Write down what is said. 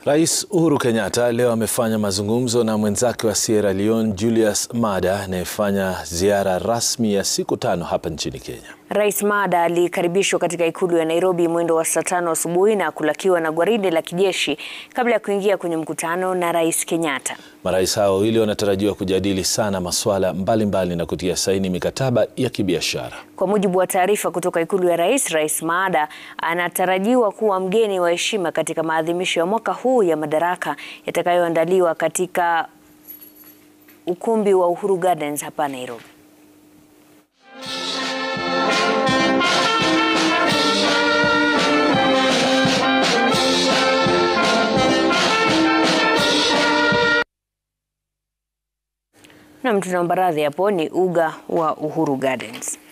Rais Uhuru Kenyatta leo amefanya mazungumzo na mwenzake wa Sierra Leone Julius Maada anayefanya ziara rasmi ya siku tano hapa nchini Kenya. Rais Maada alikaribishwa katika ikulu ya Nairobi mwendo wa saa tano asubuhi na kulakiwa na gwaride la kijeshi kabla ya kuingia kwenye mkutano na Rais Kenyatta. Marais hao wawili wanatarajiwa kujadili sana masuala mbalimbali na kutia saini mikataba ya kibiashara. Kwa mujibu wa taarifa kutoka ikulu ya rais, Rais Maada anatarajiwa kuwa mgeni wa heshima katika maadhimisho ya mwaka huu ya madaraka yatakayoandaliwa katika ukumbi wa Uhuru Gardens hapa Nairobi. Nam, tunaomba radhi, hapo ni uga wa Uhuru Gardens.